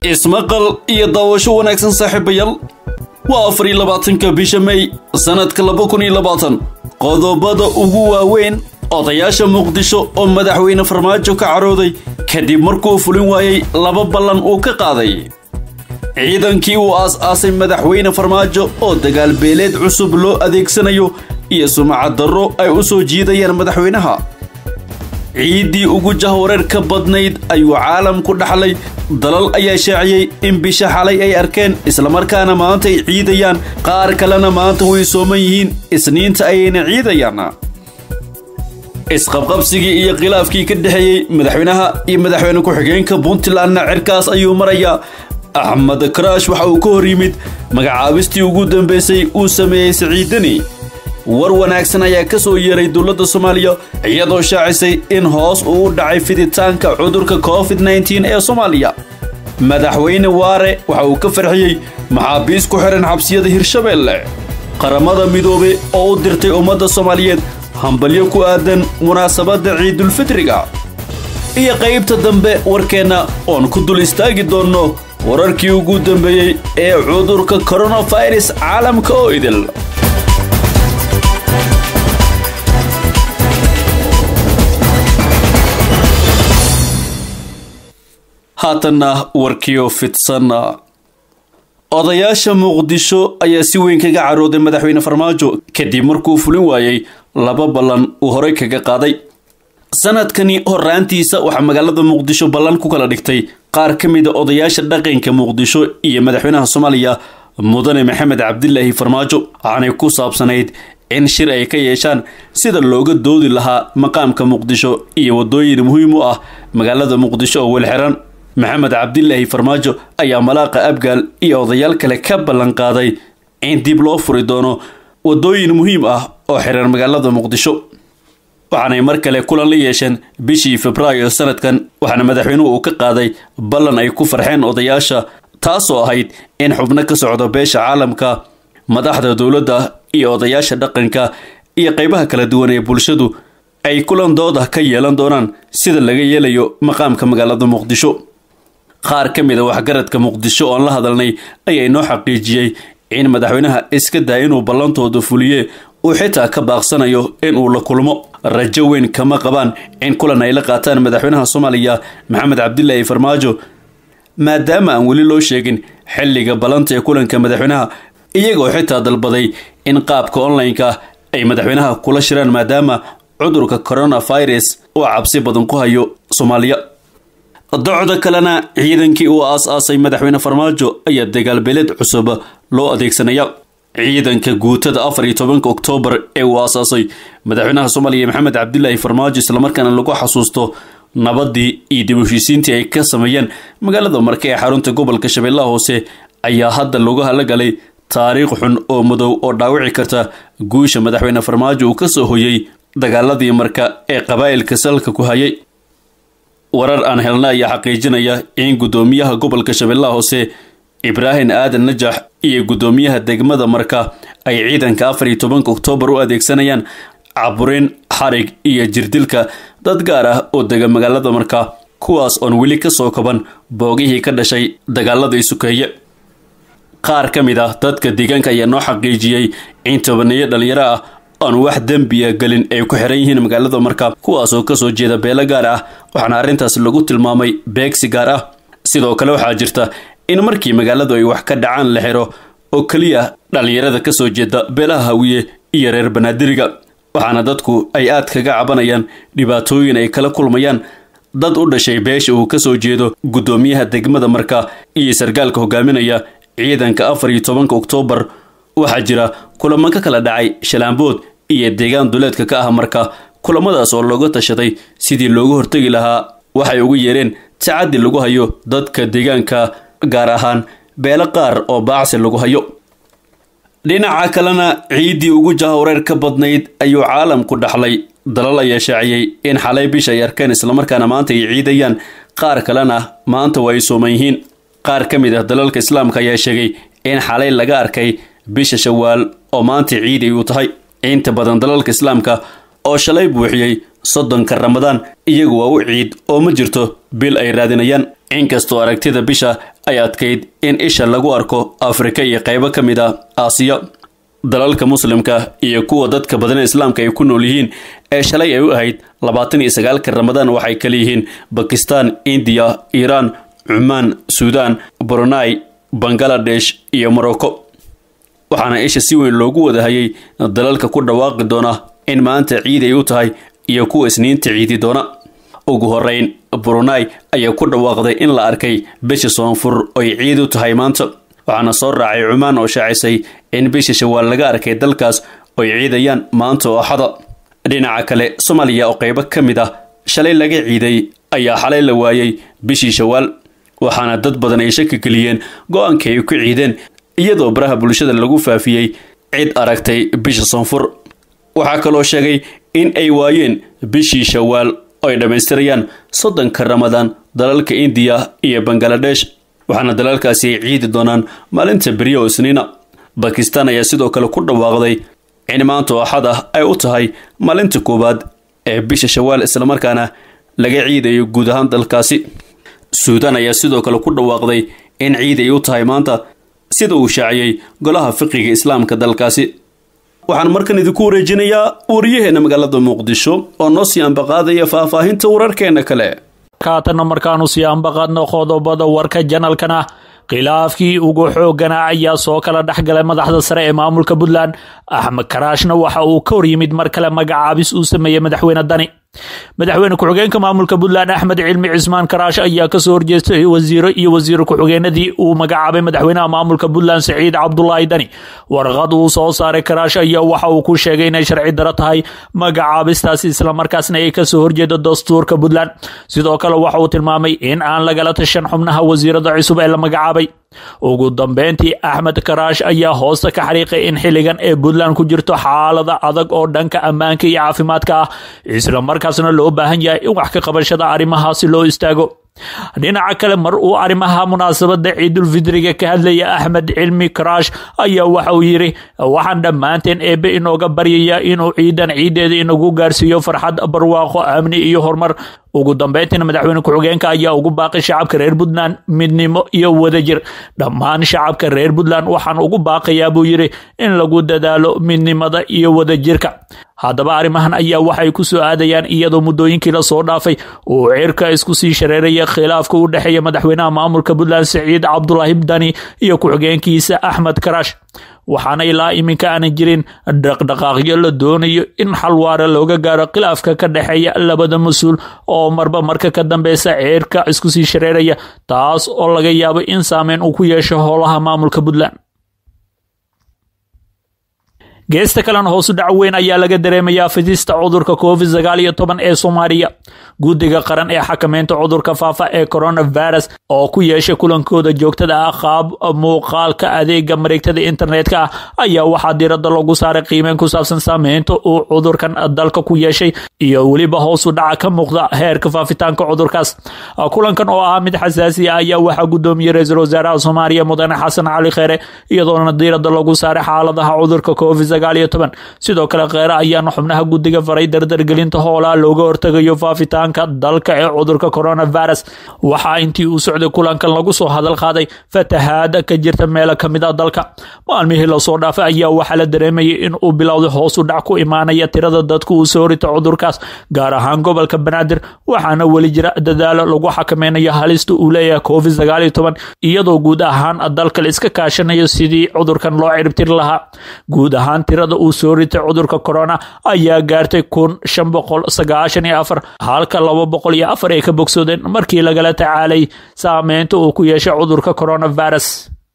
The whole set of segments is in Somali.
ismaqal iyo daawasho wanaagsan saaxiibayaal waa afar iyo labaatanka bisha may sannadka laba kun iyo labaatan qodobada ugu waaweyn odayaasha muqdisho oo madaxweyne farmaajo ka carooday kadib markuu fulin waayey laba ballan uu ka qaaday ciidankii uu aas-aasay madaxweyne farmaajo oo dagaal beeleed cusub loo adeegsanayo iyo sumcad darro ay u soo jiidayaan madaxweynaha ciiddii ugu jahwareer ka badnayd ayuu caalamku dhaxlay dalal ayaa shaaciyey in bisha xalay ay arkeen islamarkaana maanta ay ciidayaan qaar kalena maanta way sooman yihiin isniinta ayayna ciidayaan isqabqabsigii iyo khilaafkii ka dhexeeyey madaxweynaha iyo madaxweyne ku-xigeenka puntlandna cirkaas ayuu marayaa axmed karaash waxa uu ka hor yimid magacaabistii ugu dambaysay uu sameeyey siciidani war wanaagsan ayaa ka soo yeeray dowladda soomaaliya iyadoo shaacisay in hoos uu u dhacay fiditaanka cudurka covid nteen ee soomaaliya madaxweyne waare waxa uu ka farxiyey maxaabiis ku xihan xabsiyada hirshabeelle qaramada midoobe oo u dirtay ummadda soomaaliyeed hambalyo ku aadan munaasabadda ciidulfitriga iyo qaybta dambe warkeenna oon ku dul istaagi doonno wararkii ugu dambeeyey ee cudurka koronafirus caalamka oo idil haatanna warkiyo fidsan odayaasha muqdisho ayaa si weyn kaga carooday madaxweyne farmaajo kadib markuu fulin waayey laba ballan uu horey kaga qaaday sanadkani horaantiisa waxaa magaalada muqdisho ballan ku kala dhigtay qaar ka mida odayaasha dhaqanka muqdisho iyo madaxweynaha soomaaliya mudane maxamed cabdilaahi farmaajo waxaanay ku saabsanayd in shir ay ka yeeshaan sida looga doodi lahaa maqaamka muqdisho iyo waddooyin muhiim u ah magaalada muqdisho oo welxiran maxamed cabdilaahi farmaajo ayaa malaaqa abgaal iyo odayaal kale ka ballan qaaday in dib loo furi doono waddooyin muhiim ah oo xiran magaalada muqdisho waxaanay mar kale kulan la yeesheen bishii febraayo sanadkan waxaana madaxweynuhu uu ka qaaday ballan ay ku farxeen odayaasha taasoo ahayd in xubno ka socdo beesha caalamka madaxda dowladda iyo odayaasha dhaqanka iyo qaybaha kala duwan ee bulshadu ay kulan dooda ka yeelan doonaan sida laga yeelayo maqaamka magaalada muqdisho qaar ka mid a waxgaradka muqdisho oon la hadalnay ayaa inoo xaqiijiyey in madaxweynaha iska daa inuu ballantooda fuliye uu xitaa ka baaqsanayo in uu la kulmo rajo weyn kama qabaan in kulan ay la qaataan madaxweynaha soomaaliya maxamed cabdilaahi farmaajo maadaama aan weli loo sheegin xilliga ballanta ee kulanka madaxweynaha iyagoo xitaa dalbaday in qaabka online-ka ay madaxweynaha kula shiraan maadaama cudurka coronavirus uu cabsi badan ku hayo soomaaliya docda kalena ciidankii uu aas-aasay madaxweyne farmaajo ayaa dagaalbeeleed cusub loo adeegsanaya ciidanka guutada afar iyo tobanka oktoobar ee uu aasaasay madaxweynaha soomaaliya maxamed cabdilaahi farmaajo islamarkaana lagu xasuusto nabadii iyo dib heshiisiintii ay ka sameeyeen magaalada marke ee xarunta gobolka shabeellaha hoose ayaa hadda lagu halagalay taariikh xun oo madow oo dhaawici karta guusha madaxweyne farmaajo uu ka soo hoyey dagaaladii marka ee qabaa'ilka salka ku hayay warar aan helna ayaa xaqiijinaya in guddoomiyaha gobolka shabeellaha hoose ibraahim aadan najax iyo guddoomiyaha degmada marka ay ciidanka afar iyo tobanka oktoobar u adeegsanayaan caburin xarig iyo jirdilka dad gaar ah oo dega magaalada marka kuwaas oon weli ka soo kaban boogihii ka dhashay dagaaladii sukeeye qaar ka mid ah dadka deegaanka ayaa noo xaqiijiyey in tobaneeyo dhalinyaro ah aan wax dembiya gelin ay ku xiran yihiin magaalada marka kuwaasoo kasoo jeeda beelo gaar ah waxaana arrintaas lagu tilmaamay beegsi gaar ah sidoo kale waxaa jirta in markii magaaladu ay wax ka dhacaan la xiro oo keliya dhallinyarada kasoo jeeda beelaha hawiye iyo reer banaadiriga waxaana dadku ay aad kaga cabanayaan dhibaatooyin ay kala kulmayaan dad u dhashay beesha uu kasoo jeedo guddoomiyaha degmada marka iyo sargaalka hogaaminaya ciidanka afar iyo tobanka oktoobar waxaa jira kulamo ka kala dhacay shalaambood iyo deegaan duleedka ka ah marka kulamadaas oo looga tashaday sidii looga hortegi lahaa waxay ugu yeereen tacaddi lagu hayo dadka deegaanka gaar ahaan beelo qaar oo baacsi lagu hayo dhinaca kalena ciiddii ugu jahwareer ka badnayd ayuu caalamku dhaxlay dalal ayaa shaaciyey in xalay bisha ay arkeen islamarkaana maanta ay ciidayaan qaar kalena maanta waa ay sooman yihiin qaar ka mid ah dalalka islaamka ayaa sheegay in xalay laga arkay bisha shawaal oo maanta ciiday uu tahay inta badan dalalka islaamka oo shalay buuxiyey soddonka ramadaan iyagu waa u ciid oo ma jirto bil ay raadinayaan inkastoo aragtida bisha ay adkayd in isha lagu arko afrika iyo qaybo ka mid ah aasiya dalalka muslimka iyo kuwa dadka badan islaamka ay ku nool yihiin ee shalay ay u ahayd labaatan iyo sagaalka ramadaan waxay kala yihiin bakistan indiya iiraan cumaan suudaan brunai bangaladesh iyo morocco waxaana isha si weyn loogu wadahayay dalalka ku dhawaaqi doona in maanta ciid ay u tahay iyo kuwa isniinta ciidi doona ugu horeyn brunai ayaa ku dhawaaqday in la arkay bisha soonfur oy ciid u tahay maanta waxaana soo raacay cumaan oo shaacisay in bisha shawaal laga arkay dalkaas oy ciidayaan maanta oo axada dhinaca kale soomaaliya oo qaybo ka mid ah shalay laga ciiday ayaa xalay la waayey bishii shawaal waxaana dad badan ay shaki geliyeen go-aanka ay ku ciideen iyadoo baraha bulshada lagu faafiyey cid aragtay bisha soonfur waxaa kaloo sheegay in ay waayeen bishii shawaal oo ay dhammaystirayaan soddonka ramadaan dalalka indiya iyo bangaladesh waxaana dalalkaasi ay ciidi doonaan maalinta beriya oo isniina bakistan ayaa sidoo kale ku dhawaaqday in maanta oo axad ah ay u tahay maalinta koowaad ee bisha shawaal islamarkaana laga ciidayo guud ahaan dalkaasi suudaan ayaa sidoo kale ku dhawaaqday in ciid ay u tahay maanta sida uu shaaciyey golaha fiqiga islaamka dalkaasi waxaan markan idinku wareejinayaa wariyaheena magaalada muqdisho oo noo sii ambaqaadaya faahfaahinta wararkeena kale kaatanna markaanu sii ambaqaadno qodobada warka janalkana khilaafkii ugu xooggana ayaa soo kala dhexgalay madaxda sare ee maamulka puntland axmed karaashna waxa uu ka hor yimid mar kale magacaabis uu sameeyey madaxweyne dani madaxweyne ku-xigeenka maamulka puntland axmed cilmi cismaan karaash ayaa kasoo horjeestay wasiiro iyo wasiir ku-xigeenadii uu magacaabay madaxweynaha maamulka puntland saciid cabdulaahi dani warqad uu soo saaray karaash ayaa waxa uu ku sheegay inay sharci daro tahay magacaabistaasi islamarkaasna ay kasoo horjeedo dastuurka puntland sidoo kale waxa uu tilmaamay in aan lagala tashan xubnaha wasiirada cusub ee la magacaabay ugu dambeyntii axmed karaash ayaa hoosta ka xariiqay in xilligan ee puntland ku jirto xaalada adag oo dhanka ammaanka iyo caafimaadka ah isla markaasna loo baahan yahay in wax ka qabashada arrimahaasi loo istaago dhinaca kale mar uu arrimaha munaasabada ciidulfidriga ka hadlaya axmed cilmi karaash ayaa waxa uu yidhi waxaan dhammaanteen eebbe inooga baryaya inuu ciidan ciideeda inagu gaarsiiyo farxad barwaaqo amni iyo horumar ugu dambeyntiina madaxweyne ku-xigeenka ayaa ugu baaqay shacabka reer puntland midnimo iyo wadajir dhammaan shacabka reer puntland waxaan ugu baaqayaa buu yidhi in lagu dadaalo midnimada iyo wadajirka haddaba arrimahan ayaa waxay ku soo aadayaan iyadoo muddooyinkii la soo dhaafay uu cirka isku sii shareeraya khilaafka u dhexeeya madaxweynaha maamulka puntland saciid cabdulaahi dani iyo ku-xigeenkiisa axmed karaash waxaana ilaa iminka aanan jirin dhaqdhaqaaqyo la doonayo in xal waara looga gaaro khilaafka ka dhexeeya labada mas-uul oo marba marka ka dambeysa ceerka isku sii shareeraya taas oo laga yaabo in saameyn uu ku yeesho howlaha maamulka puntland geesta kalena hoosu dhac weyn ayaa laga dareemayaa fidista cudurka covid sagaal iyo toban ee soomaaliya guddiga qaran ee xakameynta cudurka faafa ee coronavirus oo ku yeeshay kulankooda joogtada ah qaab muuqaalka adeega mareegtada internetka ah ayaa waxaa diirada lagu saaray qiimeyn ku saabsan saameynta uu cudurkan dalka ku yeeshay iyo weliba hoosu dhaca ka muuqda heerka faafitaanka cudurkaas kulankan oo ah mid xasaasi ah ayaa waxaa gudoomiyey ra-iisul wasaaraha soomaaliya mudane xasan cali kheere iyadoona diirada lagu saaray xaaladaha cudurka covid sidoo kale kheere ayaana xubnaha guddiga faray dardargelinta hoolaa looga hortegayo faafitaanka dalka ee cudurka coronavirus waxaa intii uu socday kulankan lagu soo hadal qaaday fatahaada ka jirta meelo kamid a dalka maalmihii lasoo dhaafay ayaa waxaa la dareemayay in uu bilowday hoos u dhac ku imaanaya tirada dadku uu soo rita cudurkaas gaar ahaan gobolka banaadir waxaana weli jira dadaalo lagu xakameynayo halista uu leeyahay covid iyadoo guud ahaan dalka la iska kaashanayo sidii cudurkan loo ciribtiri lahaa guud ahaan tirada uu soo ritay cudurka corona ayaa gaartay kun shan boqol sagaashan iyo afar halka laba boqol iyo afar ay ka bogsoodeen markii lagala tacaalay saameynta uu ku yeeshay cudurka coronavirus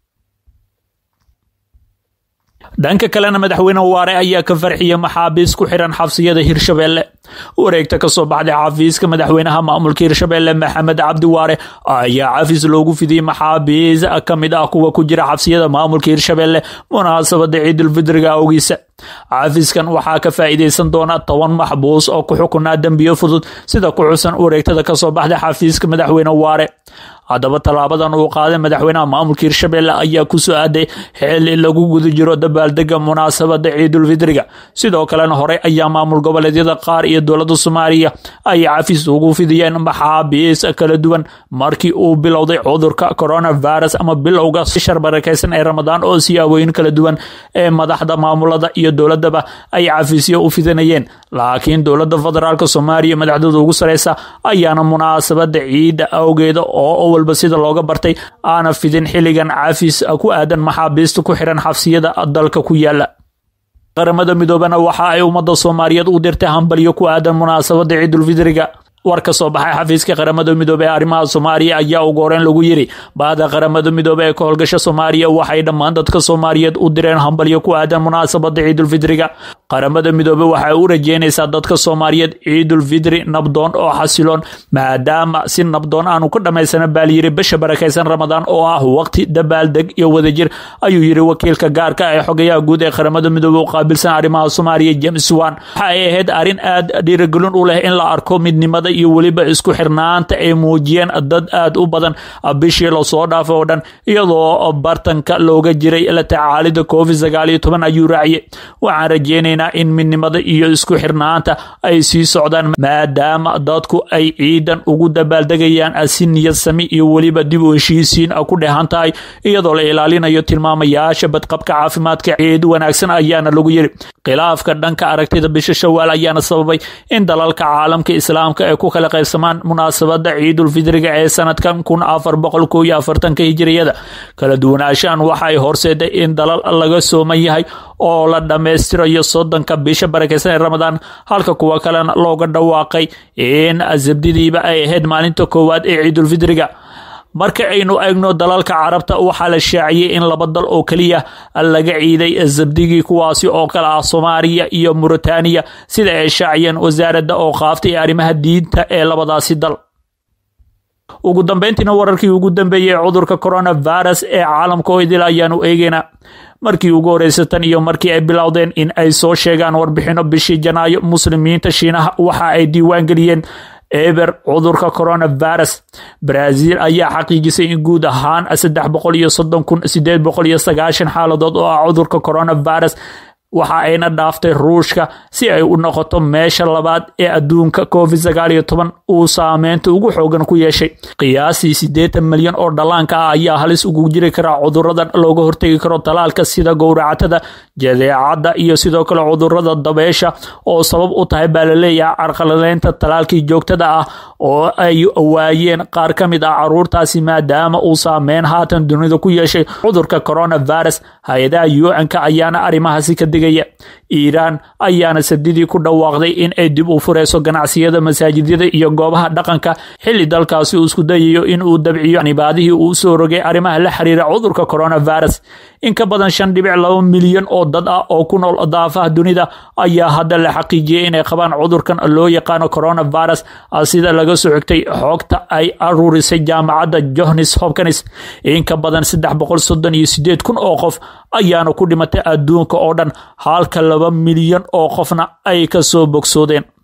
dhanka kalena madaxweyne waare ayaa ka farxiyay maxaabiis ku xiran xabsiyada hirshabeelle wareegta kasoo baxday xafiiska madaxweynaha maamulka hirshabeelle maxamed cabdi waare ayaa cafis loogu fidiyey maxaabiis kamid ah kuwa ku jira xabsiyada maamulka hirshabeelle munaasabada ciidulfidriga awgiisa cafiskan waxaa ka faa'iidaysan doona toban maxbuus oo ku xukunaa dembiyo fudud sida ku xusan wareegtada kasoo baxday xafiiska madaxweyne waare haddaba tallaabadan uu qaaday madaxweynaha maamulka hirshabelle ayaa ku soo aaday xili lagu guda jiro dabaaldega munaasabada ciidulfidriga sidoo kalena horey ayaa maamul goboleedyada qaar iyo dowladda soomaaliya ay cafis ugu fidiyeen maxaabiis kala duwan markii uu bilowday cudurka coronavirus ama bilowga shar barakeysan ee ramadaan oo siyaabooyin kala duwan ee madaxda maamulada iyo dowladaba ay cafisyo u fidanayeen laakiin dowladda federaalk soomaaliya madaxdooda ugu sareysa ayaana munaasabada ciidda awgeeda oo walba sida looga bartay aana fidin xilligan cafis ku aadan maxaabiista ku xiran xabsiyada dalka ku yaala qaramada midoobena waxa ay ummadda soomaaliyeed u dirtay hambalyo ku aadan munaasabada ciidulfidriga war ka soo baxay xafiiska qaramada midoobe ee arrimaha soomaaliya ayaa ugu horeyn lagu yiri bahda qaramada midoobe ee ka howlgasha soomaaliya waxay dhammaan dadka soomaaliyeed u direen hambalyo ku aadan munaasabada ciidulfidriga qaramada midoobe waxay u rajeynaysaa dadka soomaaliyeed ciidulfidri nabdoon oo xasiloon maadaama si nabdoon aanu ka dhammaysana baal yiri bisha barakaysan ramadaan oo ah waqti dabaaldeg iyo wadajir ayuu yiri wakiilka gaarka ee xogayaha guud ee qaramada midoobe u qaabilsan arrimaha soomaaliya james wan waxa ay ahayd arrin aad dhiirigelin u leh in la arko midnimada iyo weliba isku xirnaanta ay muujiyeen dad aad u badan bishii lasoo dhaafay oo dhan iyadoo bartanka looga jiray la tacaalida covid sagaal iyo toban ayuu raaciyey waxaan rajeynaynaa in midnimada iyo isku xirnaanta ay sii socdaan maadaama dadku ay ciidan ugu dabaaldegayaan si niyad sami iyo weliba dib u heshiisiin ku dhehan tahay iyadoo la ilaalinayo tilmaamayaasha badqabka caafimaadka ciid wanaagsan ayaana lagu yiri khilaafka dhanka aragtida bisha shawaal ayaana sababay in dalalka caalamka islaamka ay ku kala qaybsamaan munaasabada ciidulfidriga ee sanadkan kun afar boqol ko iyo afartanka hijiriyada kala duwanaanshahan waxa ay horseeday in dalal laga sooman yahay oo la dhammaystirayo soddonka bisha barakeysan ee ramadaan halka kuwa kalena looga dhawaaqay in sabdidiiba ay ahayd maalinta koowaad ee ciidulfidriga marka aynu eegno dalalka carabta waxaa la shaaciyey in laba dal oo keliya laga ciiday sabdigii kuwaasi oo kale ah soomaaliya iyo muritaaniya sida ay shaaciyeen wasaaradda oo qaaftay arrimaha diinta ee labadaasi dal ugu dambeyntiina wararkii ugu dambeeyey ee cudurka coronavirus ee caalamka oo idil ayaanu eegeynaa markii ugu horeysa tan iyo markii ay bilowdeen in ay soo sheegaan warbixino bishii janaayo muslimiinta shiinaha waxa ay diiwaan geliyeen eber cudurka coronavirus brazil ayaa xaqiijisay in guud ahaan saddex boqol iyo soddon kun sideed boqol iyo sagaashan xaaladood oo ah cudurka coronavirus waxa ayna dhaaftay ruushka si ay u noqoto meesha labaad ee adduunka covid sagaal iyo toban uu saameynta ugu xoogan ku yeeshay qiyaasii siddeetan milyan oo dhallaanka ah ayaa halis ugu jiri karaa cuduradan looga hortegi karo talaalka sida gowracatada jadeecadda iyo sidoo kale cudurada dabeesha oo sabab u tahay baa laleeyahay carqalaleynta talaalkii joogtada ah oo ay waayeen qaar ka mid ah caruurtaasi maadaama uu saameyn haatan dunida ku yeeshay cudurka coronavirus hay-adaha un-ka ayaana arrimahaasi ka digaya iiraan ayaana sabdidii ku dhawaaqday in ay dib u fureyso ganacsiyada masaajidyada iyo goobaha dhaqanka xilli dalkaasi uu isku dayayo in uu dabciyo nibaadihii uu soo rogay arrimaha la xiriira cudurka coronavirus in ka badan shan dhibic laba milyan oo dad ah oo ku nool daafaha dunida ayaa hadda la xaqiijiyey inay qabaan cudurkan loo yaqaano coronavirus sida laga soo xigtay xoogta ay aruurisay jaamacadda johns hopkins in ka badan saddex boqol soddon iyo sideed kun oo qof ayaana ku dhimatay adduunka oo dhan halka laba milyan oo qofna ay ka soo bogsoodeen